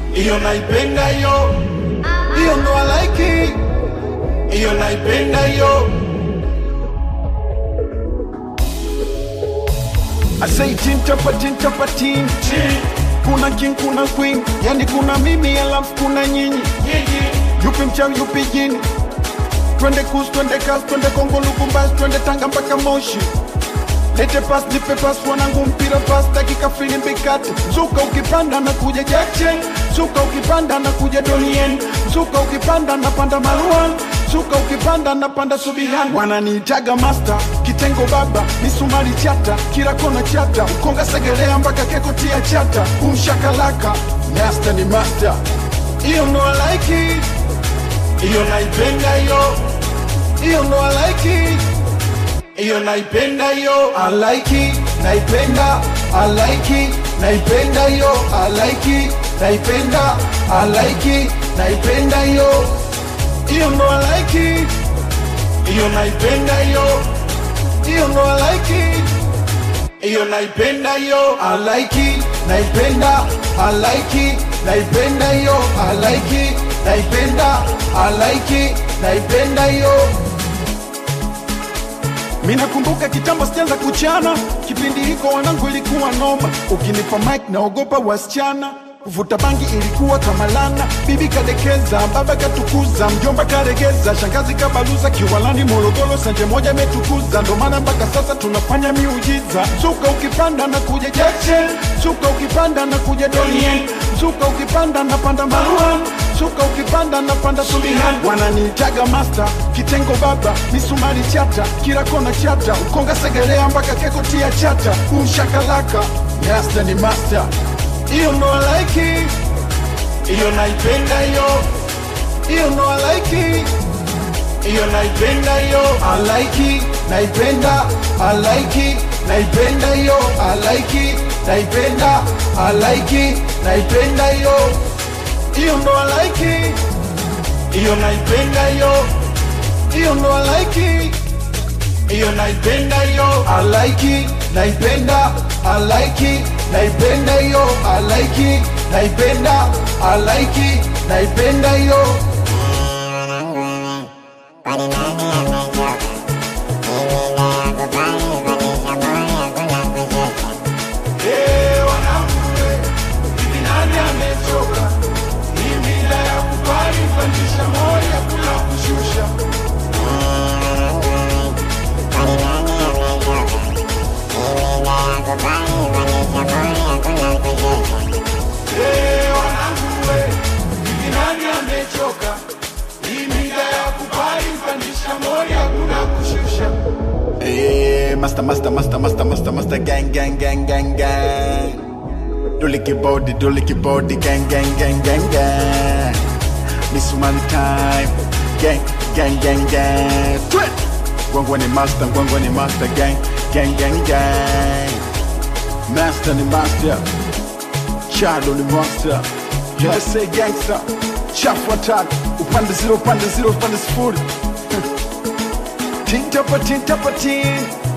iyo naipenda hiyo hiyo ndo I like it iyo naipenda hiyo I say tin tapa tin tapa tin kuna king kuna queen yani kuna mimi alafu kuna nyinyi yupi mchawi yupi jini twende kus twende kas twende kongo lukumbasi twende tanga mpaka moshi lete pas nipe pas wanangu mpira pas dakika filimbi kati zuka ukipanda na kuja jackchen zuka ukipanda na kuja donien zuka ukipanda na panda maruan zuka ukipanda na panda subihan wananiitaga master kitengo baba misumari chata kila kona chata ukonga segelea mpaka kekotia chata umshakalaka master ni master iyo ndo I like it iyo naipenda hiyo iyo ndo I like it iyo naipenda hiyo I like it naipenda I like it naipenda hiyo I like it naipenda I like it naipenda hiyo iyo ndo I like it iyo naipenda hiyo iyo ndo I like it iyo naipenda hiyo I like it naipenda I like it naipenda hiyo I like it naipenda I like it naipenda hiyo Mina kumbuka kitambo sijaanza kuchana, kipindi hiko wanangu ilikuwa noma. Ukinipa mic naogopa wasichana, kuvuta bangi ilikuwa kama lana. Bibi kadekeza, baba katukuza, mjomba karegeza, shangazi kabaluza, kiwalani Morogoro sanje moja metukuza. Ndo maana mpaka sasa tunafanya miujiza. Zuka ukipanda na kuja Jackson, zuka ukipanda na kuja Donien, zuka ukipanda na panda Maruan Suka ukipanda na panda Subihan wananiitaga master kitengo baba misumari chata kila kona chata ukonga segelea mpaka keko tia chata umshakalaka master ni master iyo ndo I like it iyo naipenda hiyo iyo ndo I like it iyo naipenda hiyo I like it naipenda I like it naipenda hiyo I like it naipenda I like it naipenda hiyo iyo ndo I like it iyo naipenda hiyo iyo ndo I like it iyo naipenda hiyo I like it naipenda I like it naipenda hiyo I like it naipenda I like it naipenda hiyo Eh, wanangu, eh, hivi nani amechoka? Hii mila ya kubali pandisha moja kuna kushusha Eh, wanangu, eh, hivi nani amechoka? Hii mila ya kubali pandisha moja kuna kushusha Eh, master, master, master, master, master, master, gang, gang, gang, gang, gang. Duliki body, duliki body, gang, gang, gang, gang, gang. Miss Money time, gang, gang, gang, gang. Twit. Gwangwa ni master, gwangwa ni master, gang, gang, gang, gang. Master ni master, Shadow ni monster. USA gangster, chafu watatu, upande zero, upande zero, upande sifuri. Tin tapa tin tapa tin